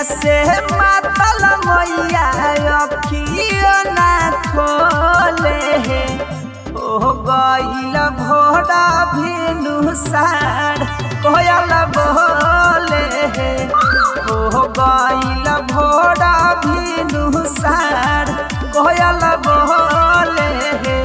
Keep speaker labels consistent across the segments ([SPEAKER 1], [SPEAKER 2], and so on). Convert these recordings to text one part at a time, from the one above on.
[SPEAKER 1] से मातल मैया अखियो ना खोले हे ओ गईल भोरा भिनु सार कोयल बोले हे ओ गईल भोरा भिनु सार कोयल बोले हे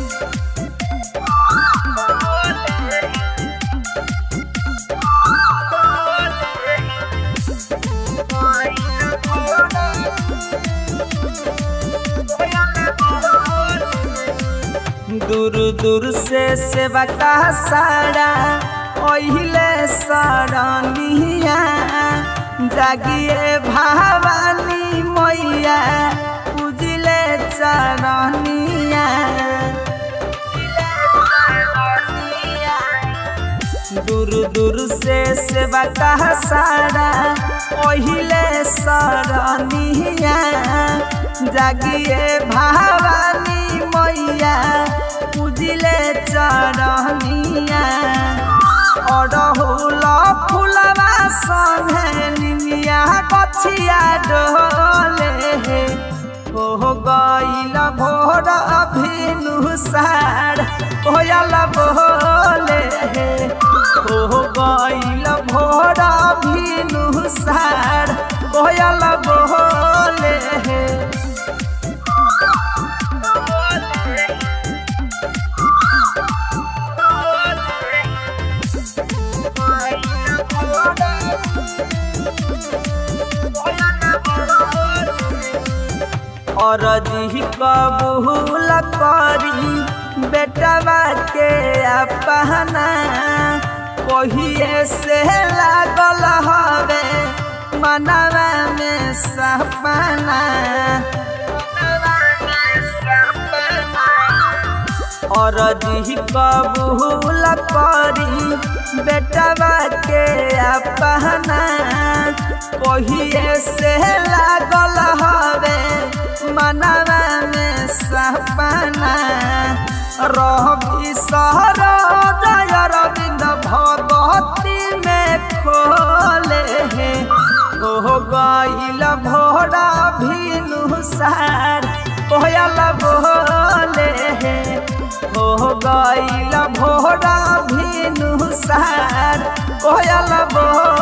[SPEAKER 1] दूर दूर से सेवा का सारा ओहिले सरनिया जागिए भवानी मैया पूजिले चरनिया दूर दूर से सेवा का सारा ओहिले सरनिया जागिए भवानी मैया पूजिले चरनिया अड़हुल फुलवा संगे निमिया कछिया डोले हे हो गईल भोर अभिनु सार कोयल बोले हे हो गईल भोर अभिनु सार कोयल बोले हे और जी कबूल करी बेटवा के अपना कहिए से लागल हवे मनवा में सपना और जी कबूल करी बेटवा के अपना कहिए से लागल हवे मनवा में सपना रवि सहर जय रविंद भगवती में खोले हे ओ गईल भोरा भिनु सार कोयल बोले हे ओ गईल भोरा भिनु सार कोयल बोले